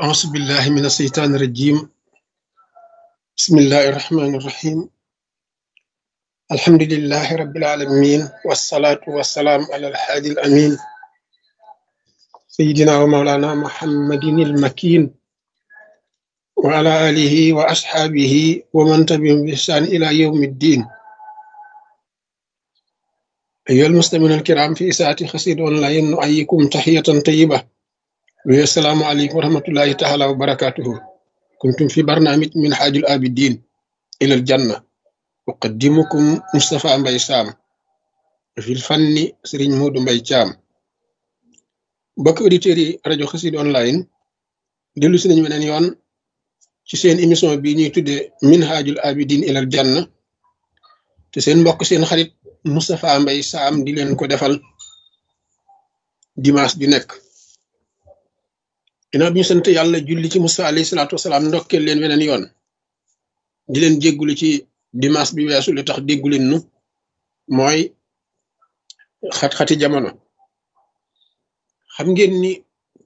أعوذ بالله من الشيطان الرجيم بسم الله الرحمن الرحيم الحمد لله رب العالمين والصلاة والسلام على الحادي الأمين سيدنا ومولانا محمد المكين وعلى آله وأصحابه ومن تبعهم بإحسان إلى يوم الدين أيها المستمعون الكرام في إساءة خسير أونلاين نؤيكم تحية طيبة والسلام عليكم ورحمة الله تعالى وبركاته كنتم في برنامج من حاج الآبدين إلى الجنة أقدمكم مصطفى مباي سام في الفن سرين مود مباي شام بك أوديتيري راديو خسيد أونلاين دلو سنين من يون ci seen émission bi ñuy tuddee minhajul abidin ilal janna te seen mbokk seen xarit Moustapha Mbaye Sam di leen ko defal dimanche bi nekk ginnaaw bi ñu sant yàlla julli ci Musa alayhi salaatu wasalaam ndokkeel leen weneen yoon di leen jéggulu ci dimanche bi weesu li tax déggu leen nu mooy xat-xati jamono xam ngeen ni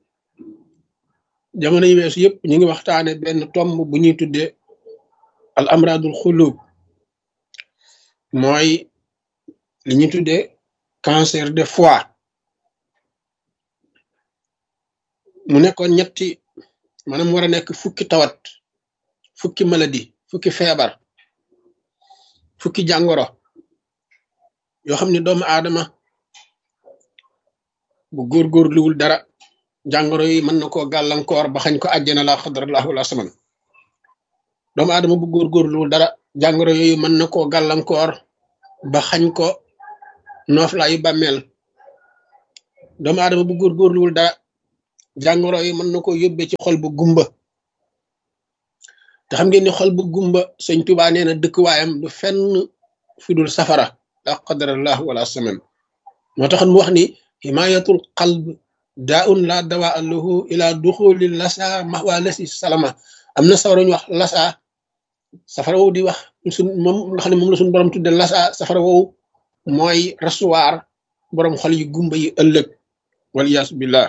jamono yi weesu yëpp ñu ngi waxtaane benn tomb bu ñuy tuddee al amradul xulub mooy li ñuy tuddee cancer de foie mu nekkoon ñetti maanaam war a nekk fukki tawat fukki maladie fukki feebar fukki jàngoro yoo xam ne doomu aadama bu góorgóorluwul dara jàngoro yi mën na koo gàllankoor ba xañ ko àjjana la xadrallahu wala saman doomu aadama bu góorgóorluwul dara jàngoro yooyu mën na koo gàllankoor ba xañ ko nooflaayu bàmmeel doomu aadama bu góorgóorluwul dara jàngoro yi mën na koo yóbbee ci xol bu gumba te xam ngeen ni xol bu gumba sëñ Tuubaa nee na dëkkuwaayam du fenn fi dul safara la qadarallahu wala saman moo taxoon mu wax ni himayatul qalb daa un la dawaa lahu ila duxuli lasa maxwa lasi salama am na safara ñu wax lasa safara woowu di wax suñ moom nga xam ne moom la suñ borom tudde lasa safara woowu mooy rasuwaar borom xol yu gumba yi ëllëg waliyaasu billah